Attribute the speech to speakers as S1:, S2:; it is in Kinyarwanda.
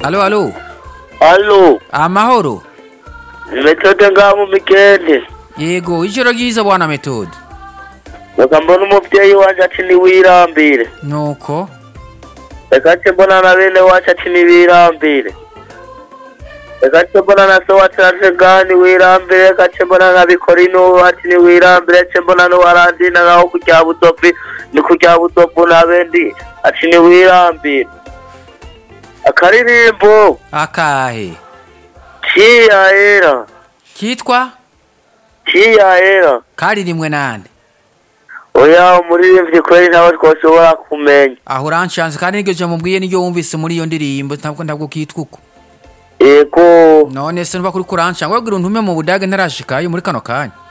S1: Alo, alo.
S2: Alo,
S1: Amahoro.
S2: metote ngaho mu mikende
S1: Yego, ijoro ryiza bwana Methode.
S2: reka mbona umubyeyi wacu ati ntiwirambire
S1: Nuko
S2: reka nce mbona na bene wacu ati ntibirambire reka nce mbona na so wacu ati ngaho ntiwirambire reka nce mbona na bikorino wacu ntiwirambire nce mbona n'uwarandina ngaho kurya butopi ni kurya butopu na bendi ati ntiwirambire akaririmbo
S1: akahe.
S2: kiyahera
S1: Kitwa
S2: kiyahera
S1: karirimwe nande.
S2: oya umuririmbyi kubera ntawe twashobora kumenya
S1: Aho uranshanze kandi niryo jambo mbwiye niryo wumvise muri iyo ndirimbo ntabwo ntabwo kitwa uko.
S2: yego
S1: None se nuba kuri kuranshanga wabwira untume mu budage ntarashikayo muri kano kanya.